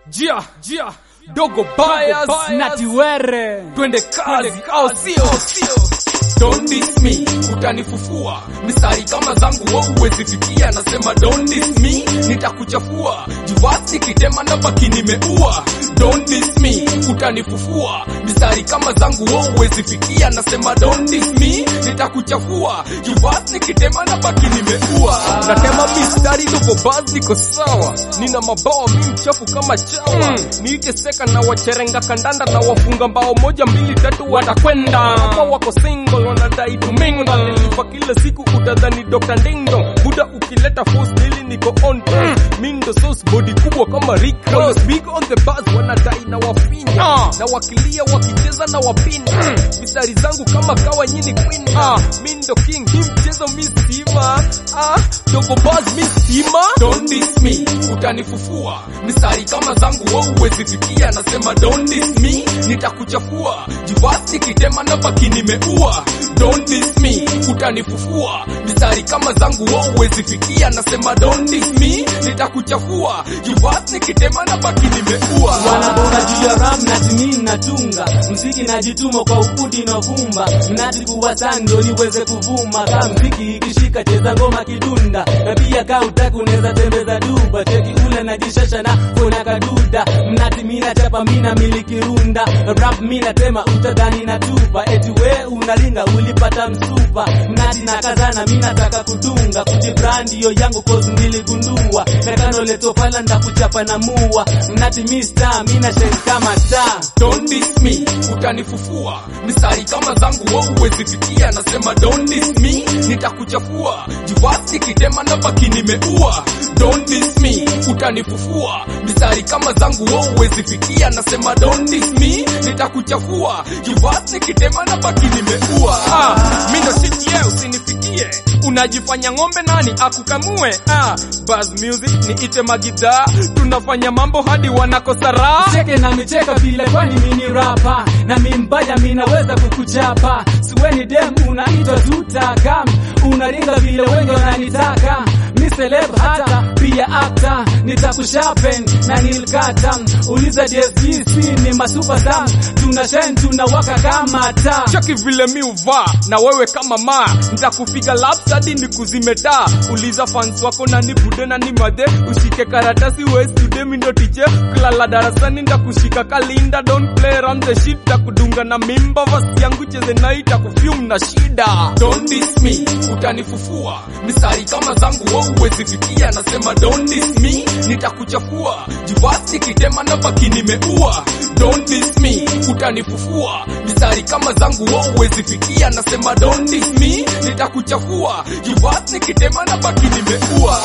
Jia, jia, dogo bias, natiwere twende kazi au sio? Don't diss me, utanifufua mistari kama zangu wewe huwezi fikia. Nasema don't diss me, nitakuchafua jivasi kitema na baki nimeua. Don't diss me, utanifufua mistari kama zangu wewe huwezi fikia. Nasema don't diss me, nitakuchafua jivasi kitema na baki nimeua. Natema mistari dogo buzz, niko sawa, nina mabawa mi mchafu kama chawa niite seka na wacherenga kandanda na wafunga mbao moja mbili tatu watakwenda hapa wako single wanadai tumingo nilipa kila siku utadhani Dr. Dingdong buda ukileta force nili niko on mm. mindo sauce body kubwa kama Rick Ross big on the bus wanadai na wafinya na wakilia wakicheza na wapinda mm. mistari zangu kama kawa nyini queen ah. mindo king hii mchezo misima ah. dogo buzz misima don't diss me utanifufua mistari kama zangu wewe huwezi fikia nasema don't diss me nitakuchafua jivasi kitema na baki nimeua don't diss me utanifufua mistari kama zangu wewe huwezi fikia nasema don't diss me nitakuchafua jivasi kitema na baki nimeua wanabonga juu ya ram na timi natunga mziki najituma kwa ukudi na vumba mnati kuwa sando niweze kuvuma ka mziki ikishika cheza ngoma kidunda na pia ka utaki unaweza tembeza duba cheki ule najishasha na kuna kaduda mnati mina chapa mina miliki runda rap mina tema utadhani na tupa eti we unalinga ulipata msupa mnati na kazana mina taka kudunga kujibrandi yo yangu cause niligundua kakano leto pala ndakuchapa na mua mnati mista mina shake kama taa don't diss me utanifufua mistari kama zangu wewe huwezi fikia nasema don't diss me nitakuchafua jivasi kitema na baki nimeua don't diss me utanifufua mistari kama zangu wewe huwezi fikia nasema don't diss me nitakuchafua jivasi kitema na baki nimeua ah, mi ndo shit yeah, usinifikie unajifanya ng'ombe nani akukamue ah, Buzz music ni ite magidhaa tunafanya mambo hadi wanakosa raha cheke na micheka vile kwani mini rapa na mimbaya minaweza kukuchapa siweni dem unaitwa tutakam unaringa vile wengi wananitaka mi celeb hata pia akta nitakushapen na nilkata uliza DSGC ni masupasam tuna shine tunawaka kama taa cheki vile mi uvaa na wewe kama maa nitakupiga laps hadi nikuzime taa uliza fans wako na nibude na ni madhe ushike karatasi westude mindo tiche kulala darasani ndakushika kalinda don't play around the shit takudunga na mimba vasi yangu cheze nai takufyum na shida don't diss me utanifufua mistari kama zangu wewe huwezi fikia nasema don't diss me nitakuchafua jivasi kitema na baki nimeua don't diss me utanifufua mistari kama zangu wewe huwezi fikia nasema don't diss me nitakuchafua jivasi kitema na baki nimeua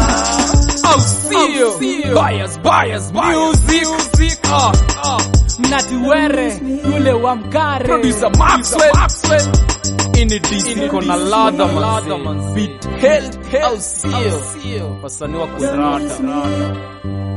au sio bias bias music music ah ah mnatiwere yule wa mkare producer Maxwell Maxwell ini disco na ladha man beat hell hell sio wasanii wa kurata